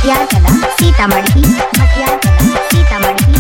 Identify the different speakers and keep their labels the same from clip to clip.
Speaker 1: मटियार कला सीतामढ़ी मटियार कला सीतामढ़ी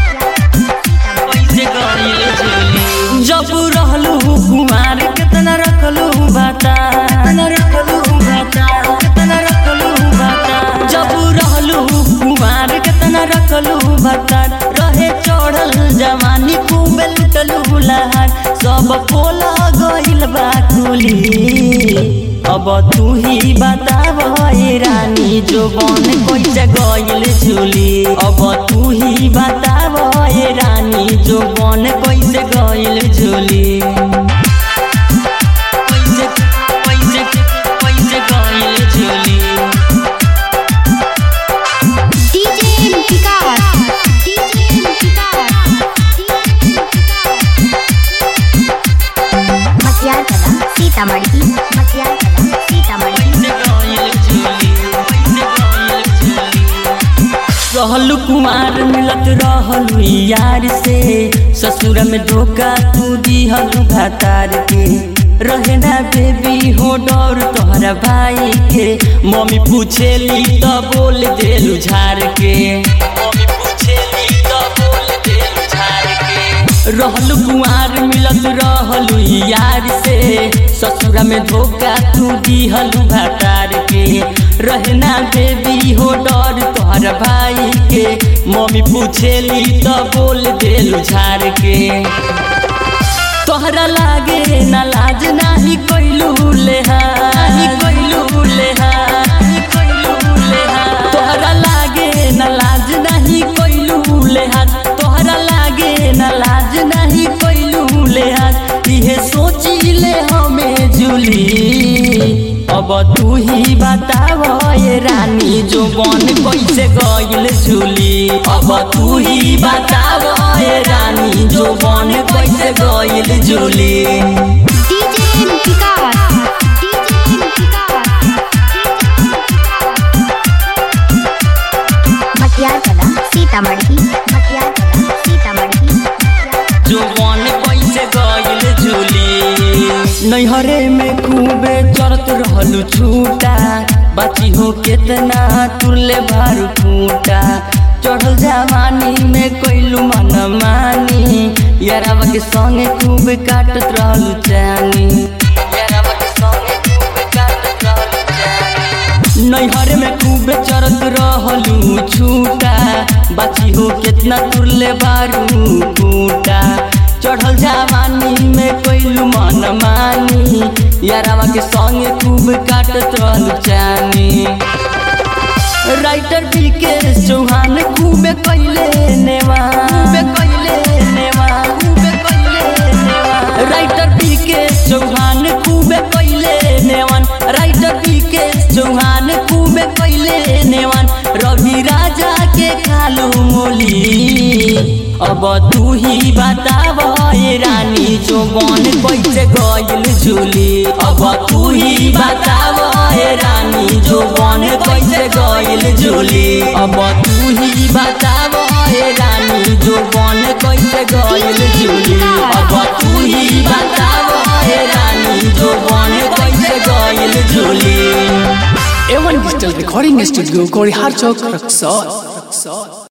Speaker 2: कैसे गइल झूली जब रहलू कुमार कितना रखलू बाता कितना रखलू बाता कितना रखलू बाता जब रहलू कुमार कितना रखलू बाता रहे चढ़ल जवानी खूब लुटलू लहार सब पोला गइल बा कुली अब तू ही बताव ए रानी जो बन कैसे गइल झूली अब तू ही बताव ए रानी जो बन कैसे गइल झूली कैसे कैसे कैसे गइल झूली
Speaker 1: डीजे विकास डीजे विकास मटियार कला सीतामढ़ी मटियार कला सीतामढ़ी
Speaker 2: रहलू कुमार मिलत रहलू यार से ससुर में धोखा तू दिहलू भातार के रहे ना बेबी हो डर तोहरा भाई के मम्मी पूछेली तो बोल देलू झार के मम्मी पूछेली तो बोल देलू झार के रहलू कुआर मिलत रहलू यार से ससुरा में धोखा तू दिहलू भातार के रहना बेबी हो डर तोहर भाई के मम्मी पूछेली तो बोल देलू झार के तोहरा लागे ना लाज नाही कोइलू लेहा नाही कोइलू लेहा नाही कोइलू लेहा तोहरा लागे ना लाज नाही कोइलू लेहा तोहरा लागे ना लाज नाही कोइलू लेहा इहे सोची ले हमें जुली अब तू ही बताव ए रानी जो बन कैसे गइल झूली अब तू ही बताव ए रानी जो बन कैसे गइल झूली
Speaker 1: डीजे विकास डीजे विकास मटियार कला सीतामढ़ी मटियार कला सीतामढ़ी
Speaker 2: जो बन कैसे गइल झूली नैहरे में खूबे चरत रहलू छूटा बाची हो केतना तुरले भारू फूटा चढ़ल जवानी में कोइलू मन मानी यारावा के संगे खूब काटत रहलू चानी यारावा के संगे खूब काटत रहलू चानी नैहर में खूब चरत रहलू छूटा बाची हो केतना तुरले बारू फूटा चढ़ल जवानी में कोइलू मन मानी यारावा के संगे खूब काटत रहलू चानी राइटर पी के चौहान खूबे कैले नेवा खूबे कैले नेवा खूबे कैले नेवा राइटर पी के चौहान खूबे कैले नेवन राइटर पी के चौहान खूबे कैले नेवन रवि राजा के खालू मोली अब तू ही बताव ए रानी जो बन कैसे गइल झूली अब तू ही बताव ए रानी जो बन कैसे गइल झूली अब तू ही बताव ए रानी जो बन कैसे गइल झूली अब तू ही बताव ए रानी जो बन कैसे गइल झूली
Speaker 3: A1 Digital Recording Studio, Corey Harchok, Raksol.